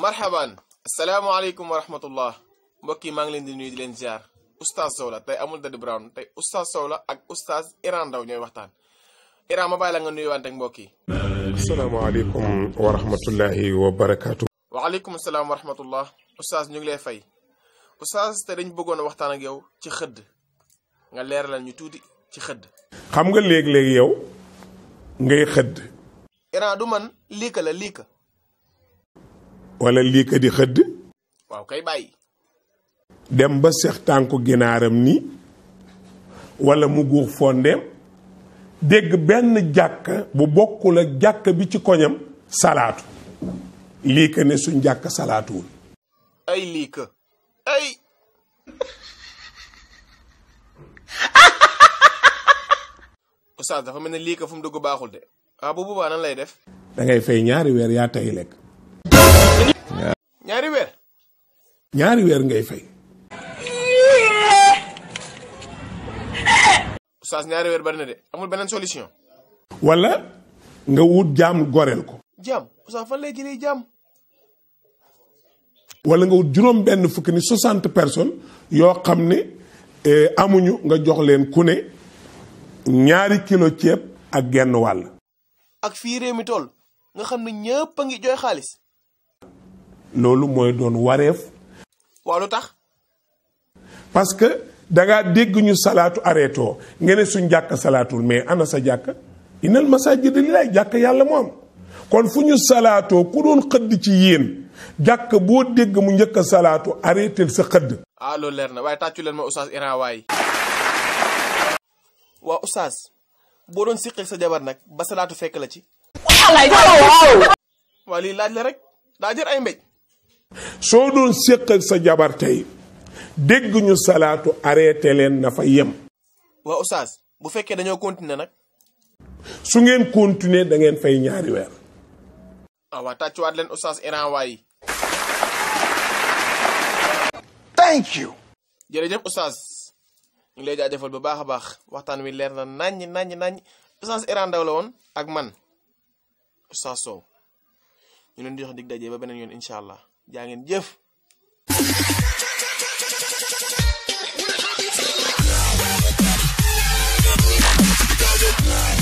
marhaban asalaamaaleykum wa rahmatullah mbokk yi maa ngi leen di nuyu di leen ziar oustaz Sow la tey amul Daddy Brown tey oustaz Sow la ak oustaz Iran Ndaw ñooy waxtaan Iran ma bàyyi la nga nuyuwante ak mbokk yi asalaamaaleykum wa rahmatullahi wa barakaatu. waaleykum salaam wa rahmatullah oustaz ñu ngi lay fay oustaz te dañ bëggoon a waxtaan ak yow ci xëdd nga leeralal ñu tuuti ci xëdd xam nga léeg-léeg yow ngay xëdd Iran du man liika la liika wala lii ka di xëdd waaw kay bàyyi dem ba seex tànku ginaaram ni wala mu guux fondeem dégg benn jàkka bu bokkul ak jàkka bi ci koñam salaatu lii ka ne suñ jàkka salaatuwul ay liika ay oustaz dafa mel ne liika fu mu dugg baaxul de ah bu boobaa nan lay def da ngay fay ñaari weer yaa tay lekk ñaari weer ñaari weer ngay fay oustaz ñaari weer bari na de amul beneen solution wala nga wut jaam goreel ko jaam oustaz fan lay jëlee jaam wala nga wut juróom benn fukki ni soixante personnes yoo xam ne eh, amuñu nga jox leen ku ne ñaari kilo ceeb ak genn wàll ak fii réew mi toll nga xam ne ñëpp a ngi jooy xaalis loolu mooy doon wareef waaw lu tax parce que dangaa dégg ñu salaatu arrêté oo nga ne suñ jàkk salaatul mais ana sa jàkk inal masaajida lillaahi jàkk yàlla moo am kon fu ñu salaatoo ku doon xëdd ci yéen jàkk boo dégg mu njëkk a salaatu arrêté sa xëdd ah loolu leer na waaye tàccu leen ma oustaz Iran waay waa oustaz boo doon siqeeg sa jabar nag ba salaatu fekk la ci waa lii laaj la rek daa jër ay mbéj soo doon séq ak sa jabar tey dégg ñu salaatu arrêté leen na fa yem waa oustaz bu fekkee dañoo continuer nag su ngeen continuer da ngeen fay ñaari weer ah waa tàccuwaat leen oustaz Iran waay Thank you. jërëjëf oustaz ñu ngi lay jaajëfal bu baax a baax waxtaan wi leer na naññ naññ naññ oustaz Iran Ndaw la woon ak man oustaz Sow ñu leen di jox dig daje ba beneen yoon incha allah jaa ngeen jëf Yeah.